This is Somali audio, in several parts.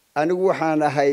anigu waxaan ahay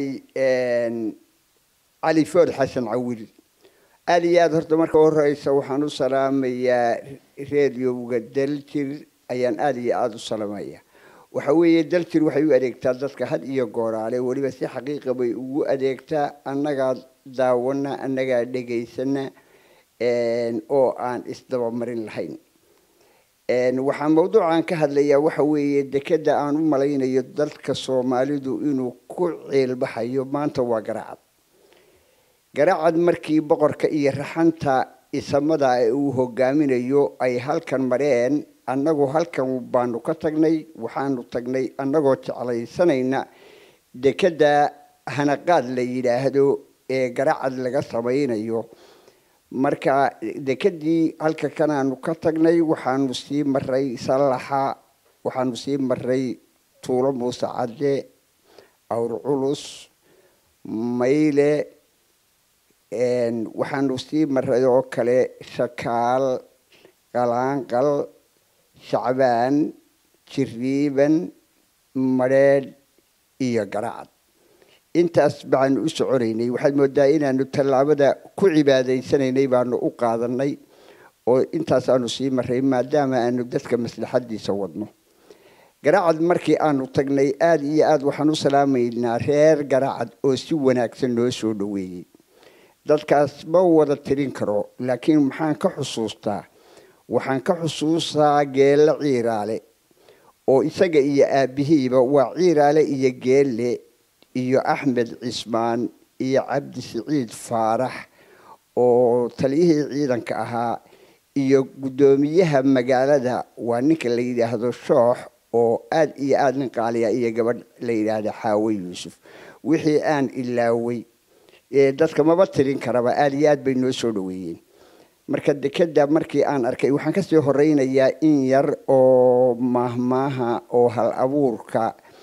cali food xasan cawil aad iyo aad horta marka horeysa waxaan u salaamayaa rediowga daljir ayaan aada iyo aada u salaamaya waxa weeye daljir waxay u adeegtaa dadka had iyo gooraale weliba si xaqiiqa bay ugu adeegtaa annagaa daawana annagaa dhegaysana oo aan isdabamarin lahayn waxaa mawduucan ka hadlayaa waxa weeye dekeda aan u malaynayo dalka soomaalidu inuu ku ciilbaxayo maanta waa garacad garacad markii boqorka iyo raxanta isamada uu hogaaminayo ay halkan mareen annagu halkan baanu ka tagnay waxaanu tagnay annagoo jeclaysanayna dekeda hanaqaad la yidhaahdo ee garacad laga samaynayo marka dekedii halka kanaanu ka tagnay waxaanu sii maray sallaxa waxaanu sii maray tuulo muuse cadde awr culus mayle waxaanu sii maray oo kale shakaal qalaanqal shacbaan jiriiban madheedh iyo garacad intaas baanu u soconaynay waxaad moodaa inaanu tallaabada ku cibaadaysanaynay baanu u qaadanay oo intaasaanu sii maray maadaama aanu dadka maslaxadiisa wadno garacad markii aanu tagnay aada iyo aada waxaan u salaamaynaa reer garacad oo si wanaagsan noo soo dhaweeyey dadkaas ma wada tirin karo laakiin maxaan ka xusuustaa waxaan ka xusuustaa geelle ciiraale oo isaga iyo aabihiiba waa ciiraale iyo geelle iyo axmed cismaan iyo cabdi siciid faarax oo taliyihii ciidanka ahaa iyo guddoomiyaha magaalada waa ninka la yidhaahdo shoox oo aada iyo aada nin qaaliya iyo gabadh la yidhaahdo xaawe yuusuf wixii aan ilaaway dadka maba tirin karaba aada iyo aad bay noo soo dhaweeyeen marka dekeda markii aan arkay waxaan kasii horeynayaa in yar oo maahmaaha oo hal abuurka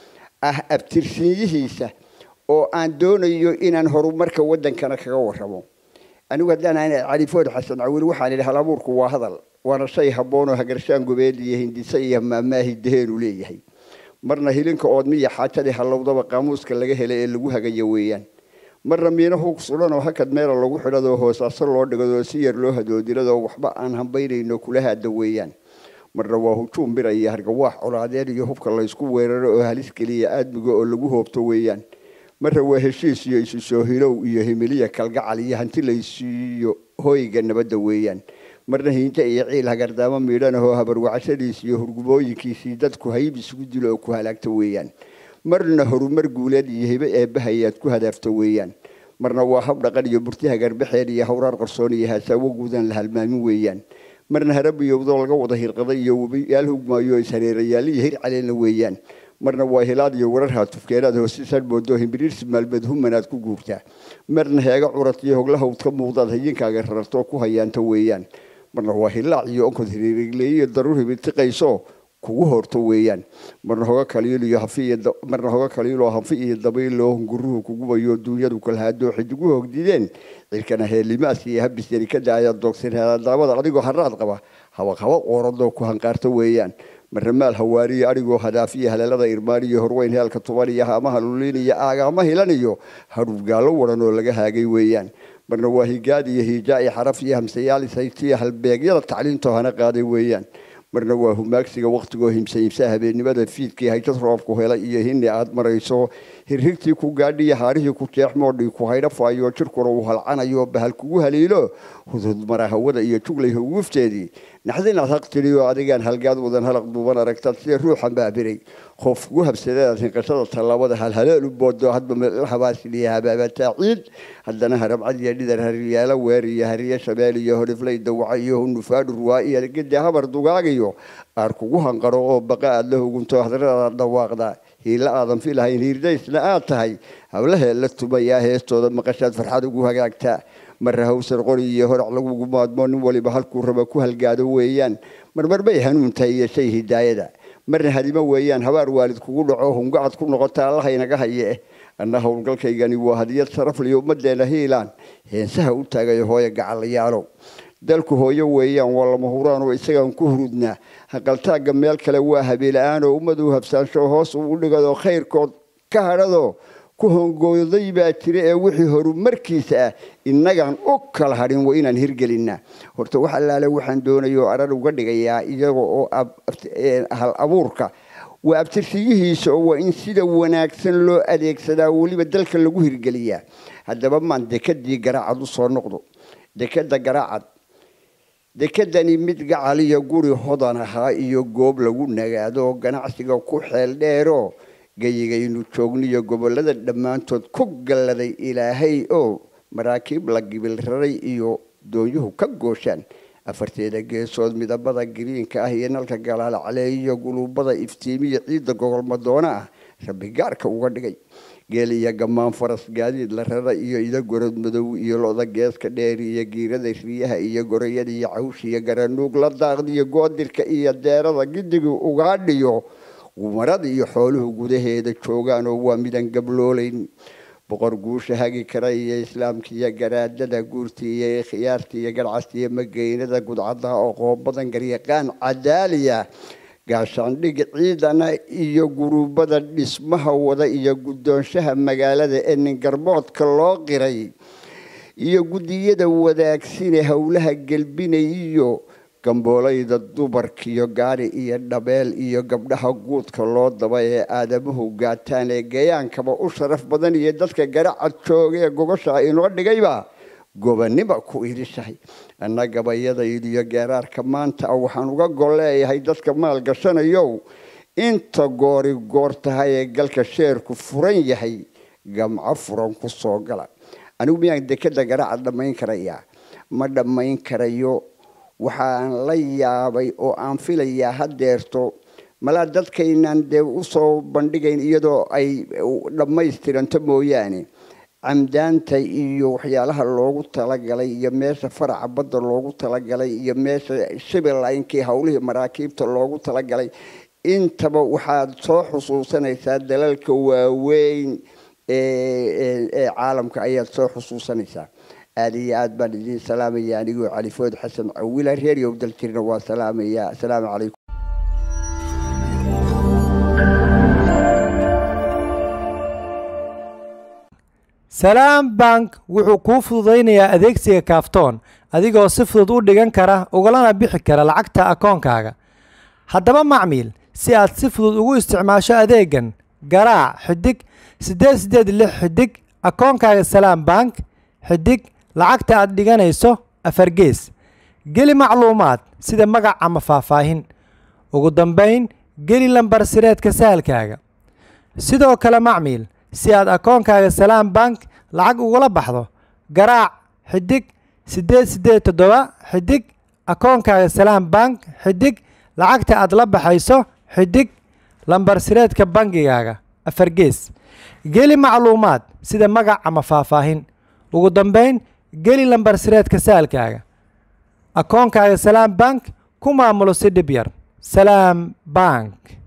ah abtirsiinyihiisa oo aan doonayo inaan horumarka wadankana kaga waramo anigu haddaan ahay califood xasan cawil waxaan idhi hal abuurku waa hadal waana shay habboon oo hagarshaan gobeed iyo hindise iyo maamaahi daheenu leeyahay marna hilinka oodmiya xaajadii hallowdaba qaamuuska laga helay ee lagu hagayo weeyaan marna miina hug sulan oo hakad meela lagu xidhadoo hoosaaso loo dhigado si yar loo hadoodiradoo waxba aan hambaynayno kula haada weeyaan marna waa hujuum bira iyo hargawaax colaadeed iyo hubka laysku weeraro oo halis geliya aadmiga oo lagu hoobto weeyaan marna waa heshiis iyo isu soo hilow iyo himiliya kalgacal iyo hanti laysiiyo hooyga nabadda weeyaan marna hiinta iyo ciil hagardaamo miidhanahoo habarwacashadiis iyo hurgubooyinkiisii dadku hayb isugu dilo oo ku halaagta weeyaan marna horumar guuleed iyo hibe eebbahayaad ku hadaafto weeyaan marna waa hab dhaqan iyo burti hagarbaxeed iyo hawraar qarsoon iyo haasaawo guudan la halmaamin weeyaan marna harabiyowdoo laga wada hirqaday iyo webiyaal hugmaayo ishareerayaal iyo hir caleena weeyaan marna waa hilaad iyo warar haatufkeenaad hoosisan moodo himbiriirsi maalmeed humanaad ku guurtaa marna heega curad iyo hoglahawd ka muuqdaad hayinkaaga rarartoo ku hayaanta weeyaan marna waa hilaac iyo onkod hiriirigleeyo daruur hibitiqayso kugu horto weeyaan marna hoga kaliiliyo hafimarna hoga kaliiloo hanfi iyo dabayloo hunguruhu kugubayo duunyadu kalhaadoo xidiguhu hogdideen cirkana heelimaas iyo habis yarikada ayaa doogsan daabada adigoo haraad qaba habaq habaq ooradoo ku hanqaarta weeyaan marna maal hawaariyo adigoo hadaafiya haleelada irmaaniyo horweyn heelka tuban iyo haamaha luliin iyo aagaama hilaniyo hadhuufgaallo waran oo laga haagay weeyaan marna waa higaad iyo hiijaa iyo xaraf iyo hamsayaal isaytiyo halbeegyada tacliintoo hana qaaday weeyaan marna waa humaagsiga waktigoo himsa himsa habeennimada fiidkii hayjad roobku helay iyo hini aad marayso hirhigtii ku gaadhiyo haarihii ku jeexmoodhii ku haydhafaayo jirkuna uu halcanayo bahal kugu haliilo hudhud mara hawada iyo juglay hugufteedii naxdinaad haq tidhiyo adigaan halgaad wadan halaq duuban aragtaad sida ruuxan baabiray qof kugu habsadeedaad hinqashada tallaabada halhaleel u boodo hadba meel habaasiliya habaabataa ciid haddana harabcad iyo dhidar hariyaalo weer iyo hariyo shabeel iyo horiflay dawaca iyo hunufaadhu ruwaa iyo gede habar dugaagayo aar kugu hanqaro oo baqa aad la hugunto hadradaad dhawaaqda hiila aadan filahayn hiirdaysna aad tahay hawlahee la tumayaa heestooda maqashaad farxad ugu hagaagtaa marra hawsar qori iyo horac lagugu maadmo nin waliba halkuu raba ku halgaado weeyaan marmar bay hanuuntahay iyo shay hidaayada marna hadimo weeyaan habaar waalid kugu dhaco hungacad ku noqota allaha inaga haye eh anna howlgalkaygani waa hadiyad sharafliyo ummaddeena hiilaan heensaha u taagayo hooya gacalayaalow dalku hooyo weeyaan waa lama huraan oo isagaan ku hurudnaa haqaltaagga meel kale waa habeela-aan oo ummadu habsaansho hoos uu dhigado khayrkood ka hadhadoo ku hongooday baa jira ee wixii horumarkiisa ah innagaan u kala hadhin waa inaan hirgelinaa horta wax allaale waxaan doonayo arar uga dhigayaa iyaga oo hal abuurka waa abtirsiyihiisa oo waa in sida wanaagsan loo adeegsadaa weliba dalka lagu hirgeliyaa haddaba maan dekadii garaacad u soo noqdo dekada garaacad dekedani mid gacaliya guri hodan ahaa iyo goob lagu nagaado oo ganacsiga ku xeel dheeroo geyigaynu joogniyo gobollada dhammaantood ku galladay ilaahay oo maraakiib la gibil raray iyo doonyuhu ka gooshaan afarteeda geesood midabada giriinka ah iyo nalka galaalaclee iyo guluubada iftiimiya ciidda gogolmadoona ah rabbi gaarka uga dhigay geel iyo gammaan faras gaadiid la rara iyo ida gorod madow iyo loda geeska dheer iyo giirada riyaha iyo gorayada iyo cawsh iyo garanuug la daaqdiyo goodirka iyo deerada gidiga ugaadhiyo gumarada iyo xooluhu gudaheeda joogaan oo waa midaan gabloolayn boqor guusha hagi kara iyo islaamka iyo garaadada guurta iyo khiyaarta iyo garcasta iyo mageynada gudcadaha oo qoobadan garyaqaan cadaaliya gaashaandhig ciidana iyo guruubada dhismaha wada iyo guddoonshaha magaalada ee ningarboodka loo qiray iyo guddiyada wadaagsine howlaha gelbinayiyo gamboolayda dumarka iyo gaari iyo dhabeel iyo gabdhaha guudka loo daba ee aadamuhu gaataan ee gayaankaba u sharaf badan iyo dadka garacad jooga ee gogosha inoo dhigayba gobaniba ku idishahay anna gabayadaydu iyo geeraarka maanta ah waxaan uga gol leeyahay dadka maal gashanayow inta goori goor tahay ee galka sheerku furan yahay gamco furan ku soo gala anigu miyaan dekeda garacad dhammayn karayaa ma dhammayn karayo waxaan la yaabay oo aan filayaa hadeerto malaa dadkaynaan dee usoo bandhigayn iyadoo ay dhammaystiranto mooyaane camdaanta iyo waxyaalaha loogu talagalay iyo meesha faraca badda loogu talagalay iyo meesha shibilaynkii howlihii maraakiibta loogu talagalay intaba waxaad soo xusuusanaysaa dalalka waaweyn ee caalamka ayaad soo xusuusanaysaa aada iyo aad baan idiin salaamaya anigoo califood xasan cawila reeryow daljirna waa salaamaya asalaamu calaykum salaam bank wuxuu kuu fududaynayaa adeegsiga kaaftoon adigoo si fudud u dhigan kara ugalana bixi kara lacagta akoonkaaga haddaba macmiil si aad si fudud ugu isticmaasho adeegan garaac xidig siddeed siddeed lix xidig akoonkaaga salaam bank xidig lacagta aad dhiganayso afargees geli macluumaad sida magac ama faahfaahin ugu dambayn geli lambar sireedka sahalkaaga sidoo kale macmiil si aad akoonkaaga salaam bank lacag ugula baxdo garaac xidig siddeed siddeed toddoba xidig akoonkaaga salaam bank xidig lacagta aad la baxayso xidig lambar sireedka bangigaaga afargees geli macluumaad sida magac ama faahfaahin ugu dambayn geli lambar sireedka saalkaaga akoonkaaga salaam bank ku maamulo si dhib yar salaam bank